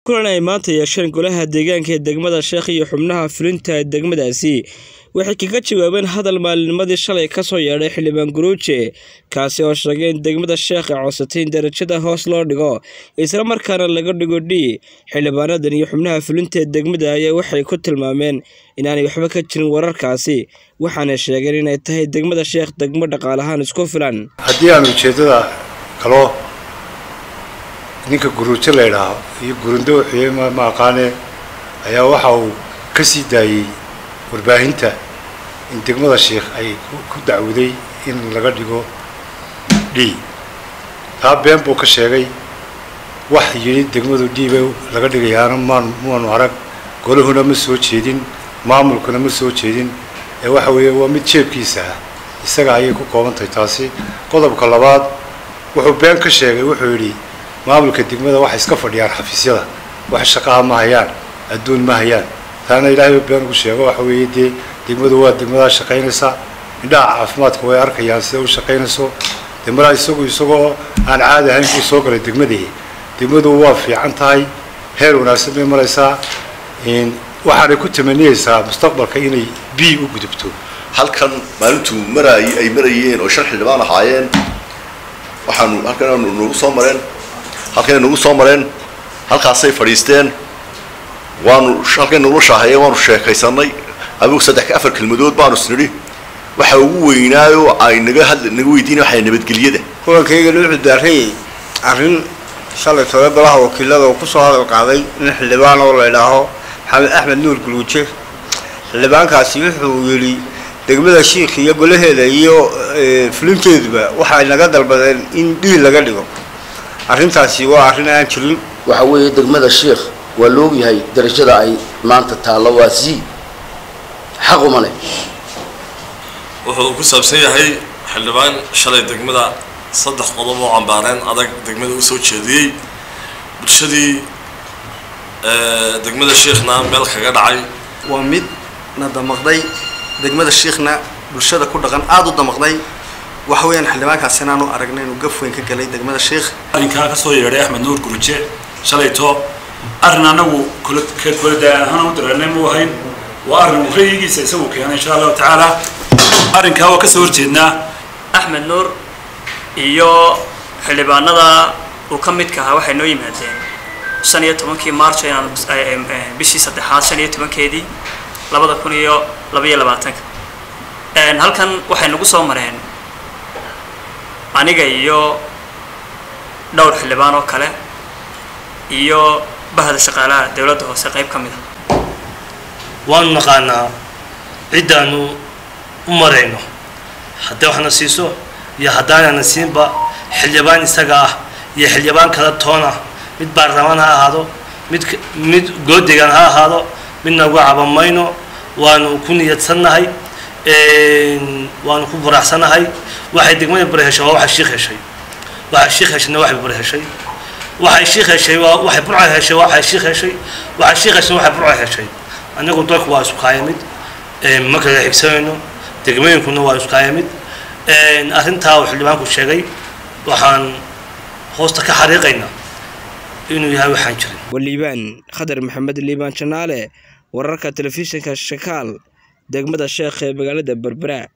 kulan ay maanta yeesheen golaha deegaanka ee degmada sheekh iyo xubnaha fulinta ee degmadaasi waxay kaga jawaabeen hadal maalinnimadii shalay kasoo yeedhay xildhibaan guruuje kaasi oo sheegay in degmada sheekh ay codsatay in darajada hoos loo dhigo isla markaana laga dhigo d xildhibaanadan iyo xubnaha fulinta ee degmada ayaa waxay ku tilmaameen inaanay waxba ka jirin wararkaasi waxaana sheegeen inay tahay degmada sheekh degmo dhaqaalahaan isku filan haddii aan ujeeddada kalo ninka guruujo la ydhaaho iyo gurundo wuxuuye ma aqaane ayaa waxa uu ka sii daayey warbaahinta in degmada sheikh ay ku dacwaday in laga dhigo d taa been buu ka sheegay wax yidhi degmadu d bay laga dhigayaana maan maanu arag golahuna ma soo jeedin maamulkuna ma soo jeedin ee waxa weeye waa mid jeebkiisa ah isaga ayay ku kooban tahay taasi qodobka labaad wuxuu been ka sheegay wuxuu yidhi maamulka degmada waxay iska fadhiyaan xafiisyada wax shaqaha ma hayaan adduun ma hayaan taana ilaahay been ugu sheego waxa weeye dee degmadu waa degmadaa shaqaynaysa indhaha caafimaadka way arkayaan sida u shaqaynayso dee maraa isagu isagoo aan caadi ahayn kuu soo galay degmadii degmadu waa fiican tahay heer wanaagsan bay maraysaa waxaanay ku tamaniyeysaa mustaqbalka inay b u gudubto halkan maalintuu maraay ay marayeen oo shan xildhibaan ahaayeen waxaanu halkan nagu soo mareen halkay nagu soo mareen halkaasay fadhiisteen waanu halkay nagula shaahayeen waanu sheekaysanay adigu saddex ka afar kelmadood baanu isnidhi waxa ugu weynaayo ay naga had naga weydiina waxay nabadgelyada kulankayga wuxuu daarayay arrin shalay todoba golaha wakiilada oo kusoo hadal qaaday nin xildhibaan oo la idhaaho maxamed axmed nuur guluuje xildhibaankaasi wuxuu yidhi degmada shiikh iyo golaheeda iyo fulinteeduba waxay naga dalbadeen in dhiil laga dhigo arrintaasi waa arrin aan jirin waxa weeye degmada sheikh waa la ogyahay darajada ay maanta taallo waa c xaquma leh wuxuu ku saabsan yahay xildhibaan shalay degmada saddex qodob oo cambaareen adag degmada usoo jeediyey bulshadii degmada shiikhna meel kaga dhacay waa mid na damaqday degmada shiikhna bulshada ku dhaqan aada u damaqday waxa weeyaan xildhibaankaasi inaanu aragnay inuu gaf weyn ka galay degmada sheikh arrinkaa kasoo yeedhay axmed nuur guruje shalayto arrin anagu koladaan ahaan u dareernay mu ahayn waa arrin rayigiisa isagu keenay insha allahu tacaala arrinkaa waa kasoo horjeednaa axmed nuur iyo xildhibaanada uu ka midka ahaa waxay noo yimaadeen shan iyo tobankii march inaan bishii saddexaad shan iyo tobankeedii labada kun iyo labaiyo labaatanka halkan waxay nagu soo mareen aniga iyo dhowr xildhibaan oo kale iyo bahda shaqaalaha dowladda hoose qayb ka mid a waanu naqaanaa ciddaanu u marayno haddii waxna siiso iyo haddaanana siinba xildhibaan isaga ah iyo xildhibaan kala toona mid baarlamaan ha ahaado mid mid goodegan ha ahaado midna uga caban mayno waanu ku niyadsannahay waanu ku faraxsannahay waxay degmada bari heshay waa waxay shiikh heshay waxay shiikh heshayna waxay bari heshay waxay shiikh heshay waa waxay burca heshay waxay shiikh heshay waxay shiikh heshay waxay burca heshay anagu dalku waa isku kaayamid ma kala xigsanayno degmooyinkuna waa isku kaayamid arrintaa uu xildhibaanku sheegay waxaan hoosta ka xariiqaynaa inuu yahay waxaan jirin waliibaan khadar maxamed liibaan janaale wararka telefishinka shakaal degmada sheekh ee magaalada berbera